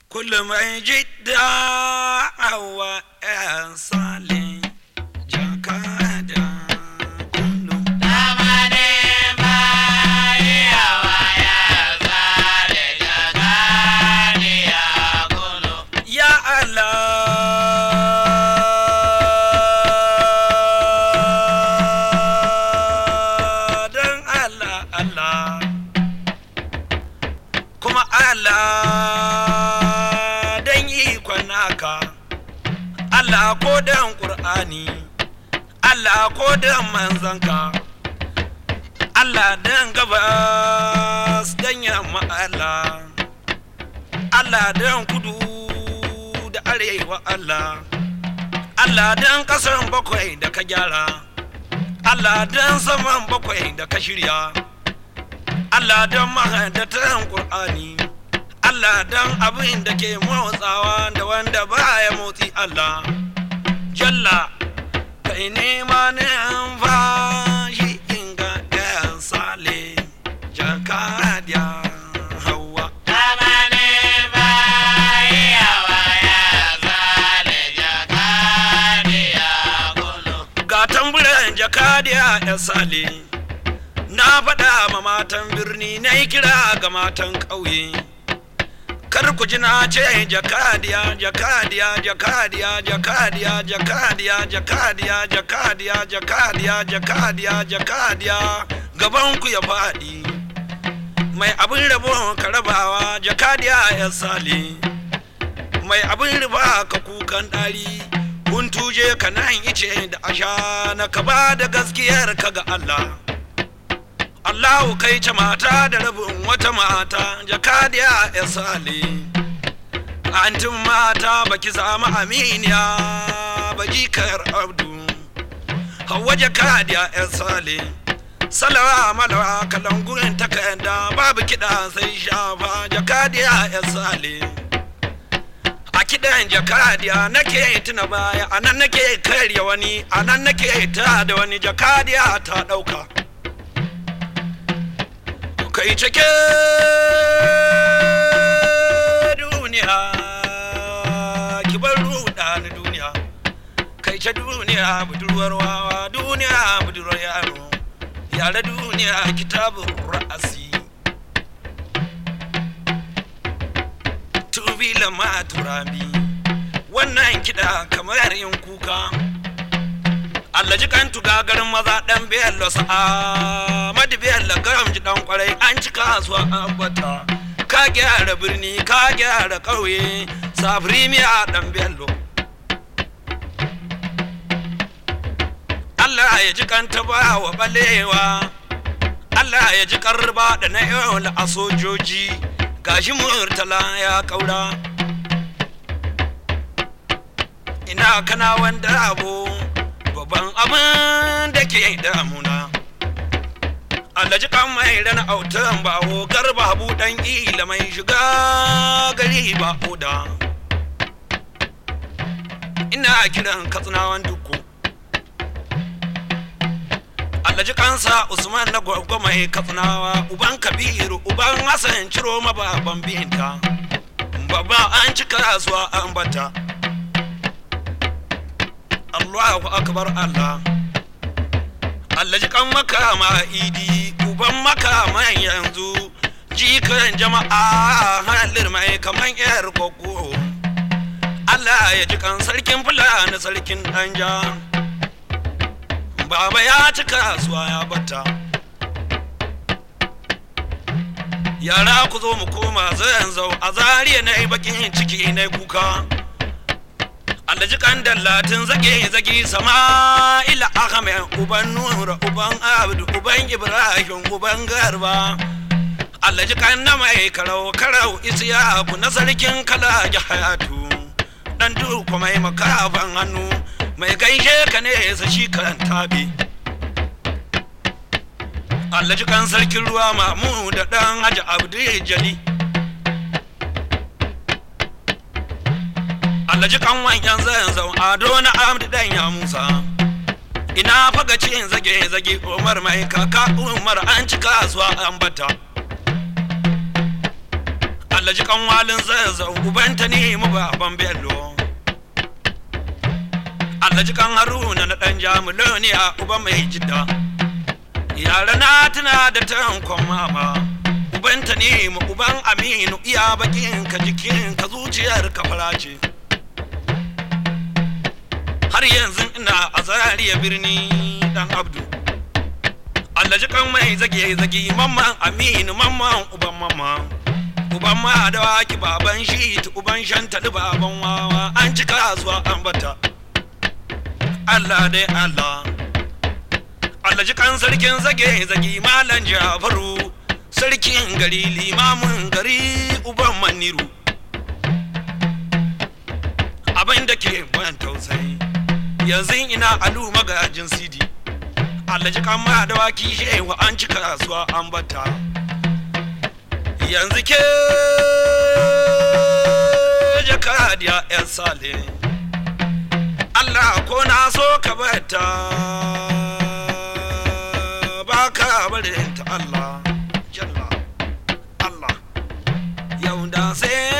kullum mai jidda hawa yan sale jakada kullum ya Allah dan Allah Allah kuma Allah dan ikon naka Allah ko dan Qur'ani Allah ko dan manzanka Allah dan gabas dan yamma Allah Allah dan kudu da arewa Allah Allah dan kasan bakwai da ka gyara Allah dan saman bakwai da ka shirya Allah dan mahadatan Qur'ani Allah dan abin da ke motsawa da wanda baya motsi Allah Jalla kai nema ne an fashi inga ɗayan sale jakadiya hawa ga tamburan jakadiya ya sale na faɗa ma matan birni na yi kira ga matan ƙauye kar ku ji na ce jakadiya jakadiya jakadiya jakadiya jakadiya jakadiya jakadiya jakadiya jakadiya jakadiya gaban ku ya faɗi mai abin rabo ka rabawa jakadiya ya sale mai abin riba ka kukan ɗari kun tuje ka nan ice da asha na ka ba da gaskiyar ka ga Allah Allahu kai ce mata da rabin wata mata jakadiya ya sale antin mata baki samu aminiya ba jikar abdu hawa jakadiya ya sale salawa malawa kalangurin takarda babu kiɗa sai shafa jakadiya ya sale a kiɗan jakadiya nake tuna baya a nan nake karya wani a nan nake ta da wani jakadiya ta ɗauka kai cike duniya ki bar ruɗa ni duniya kai ce duniya budurwar wawa duniya budurwar yaro yare duniya kitabun ra'asi tubila ma turabi wannan kiɗa kamar yin kuka Allah ji kan tuga garin maza dan bello sa'a madi bello garam ji dan kwarai an ci kasuwa ambata ka gyara birni ka gyara ƙauye safiri miya dan bello Allah ya ji kan ta ba wa balewa Allah ya ji karba da na yau a sojoji gashi murtala ya kaura ina kana wanda abu babban abin da ke damuna alhaji kan mai rana autan bawo garba buɗan ila mai shiga gari ba oda ina kiran katsinawan duku alhaji kansa usman na gwagwa mai katsinawa uban kabiru uban hassan ciro mababan binta babba an ci kasuwa an bata Allahu akbar Allah Allah ji kan makama idi uban makama yanzu jikan jama'a halir mai kaman yar koko Allah ya ji kan sarkin fulani sarkin danja baba ya ci kasuwa ya bata yara ku zo mu koma zan zau a zariya na bakin ciki na kuka alhaji kan dallatin zage zage sama'ila ahmed uban nura uban abdu uban ibrahim uban garba alhaji kan na mai karau karau isiyaku na sarkin kala hayatu dan duku mai makafan hannu mai gaishe ka ne sa shi kan tabi alhaji kan sarkin ruwa mamu da dan haji abdu jali alhaji kan wanyan zanzan ado na amdi dan ya musa ina faga cin zage zage umar mai kaka umar an ci kasuwa an bata Allah ji kan walin zazzau ubanta ne mu baban bello Allah ji kan haruna na dan jamulo ne a uba mai jidda yara na tuna da tankon mama ubanta ne mu uban aminu iya bakin ka jikin ka zuciyar ka farace har yanzu ina a zariya birni dan abdu Allah ji kan mai zage zage mamman aminu mamman uban mamman uban ma da waki baban shi uban shantali baban wawa an ci kasuwa an bata Allah dai Allah Allah ji kan sarkin zage zage malam Jafaru sarkin gari limamin gari uban maniru abin da ke ban tausayi yanzu ina alu magajin sidi Allah ji kan ma da waki shewa an ci kasuwa an bata yanzu ke jakadiya yan sale Allah ko na so ka bata ba ka barin ta Allah jalla Allah yau da sai